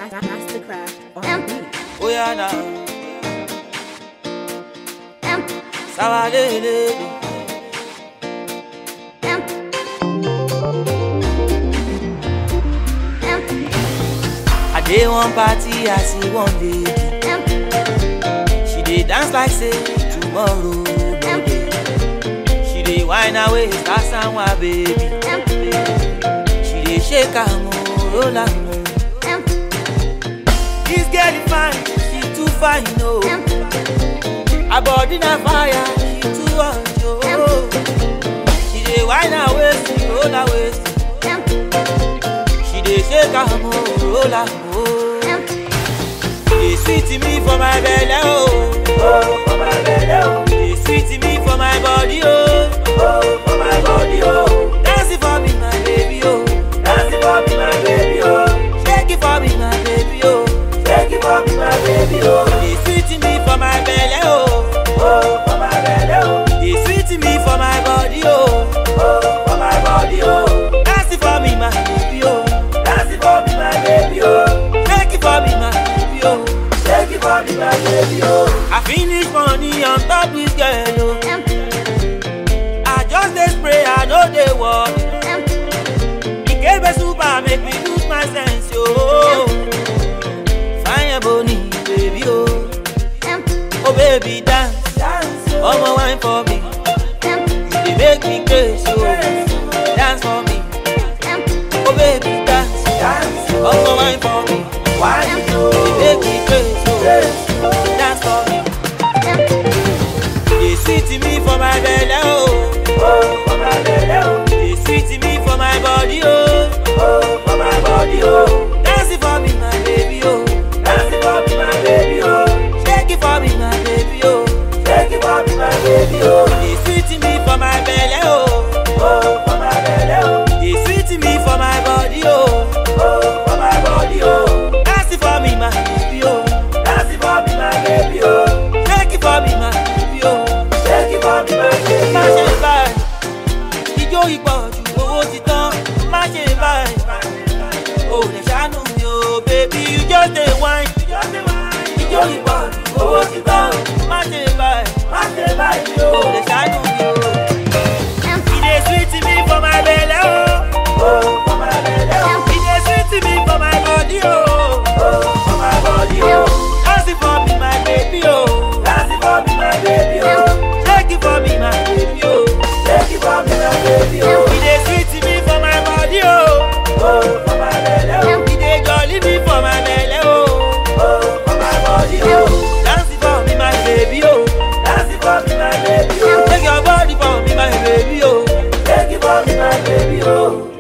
Mastercraft on the beat. Oh yeah now. Sawadele. I dey one party, I see one lady. She dey dance like say tomorrow no dey. She dey whine her waist, that's my baby. She dey shake her mo, roll her mo. This girl is fine, she too fine, no. Her body na fire, she too hot, oh. She dey whine her waist, roll her waist. She dey shake her mo, roll her mo. Dey sweet me for my belly, oh. Oh, for my belly, oh. Dey sweet me for my body, oh. Oh, for my body, oh. Dance it for me, my baby, oh. Dance it for me, my baby, oh. Shake it for me, my baby, oh. Shake it for me, my baby, oh. Dey sweet me for my belly, oh. Oh, for my belly, oh. Dey sweet me for my body, oh. Oh, for my body, oh. Dance it for me, my baby, oh. Dance it for me, my baby, oh. Shake it for me, my baby, oh. Shake it for me, my baby, oh. I finish money on top this girl, oh. I just dey spray, I no dey work. Ikebe super make me lose my sense, yo. Fine boni, baby, oh. Oh baby, dance, dance, oh wine for me. You dey make me crazy, oh. Dance for me, oh baby, dance, dance, oh wine for me. Wine, you dey make me crazy, oh. Dance for me. Dey sweet me for my belly, oh. Oh, for my belly, oh. Dey sweet me for my body, oh. Oh, for my body, oh. Dance it for me, my baby, oh. Dance it for me, my baby, oh. Shake it for me, my baby, oh. Shake it for me, my baby, oh. Dey sweet me for my belly, oh. Oh, for my belly, oh. Dey sweet me for my body, oh. Oh, for my body, oh. Dance it for me, my baby, oh. Dance it for me, my baby, oh. Shake it for me, my baby, oh. Shake it for me, my baby, oh. Má ṣe báyìí, ijó ìpọ̀jù owó ti tán. Má ṣe báyìí, o lè ṣàánú mi o, baby, you just dey whine. Ijó ìpọ̀jù owó ti tán. Má ṣe báyìí, má ṣe báyìí o, lè ṣàánú mi o. E dey sweet me for my belle, oh. Oh, for my belle, oh. E dey sweet me for my body, oh. Oh, for my body, oh. Dance it for me, my baby, oh. Dance it for me, my baby, oh. Shake it for me, my baby, oh. Shake it for me, my baby, oh. E dey sweet me for my body, oh. Oh, for my belle, oh. E dey jolly me for my belle, oh. Oh, for my body, oh. Dance it for me, my baby, oh. Dance it for me, my baby, oh. Take your body for me, my baby, oh. Take it for me, my baby, oh.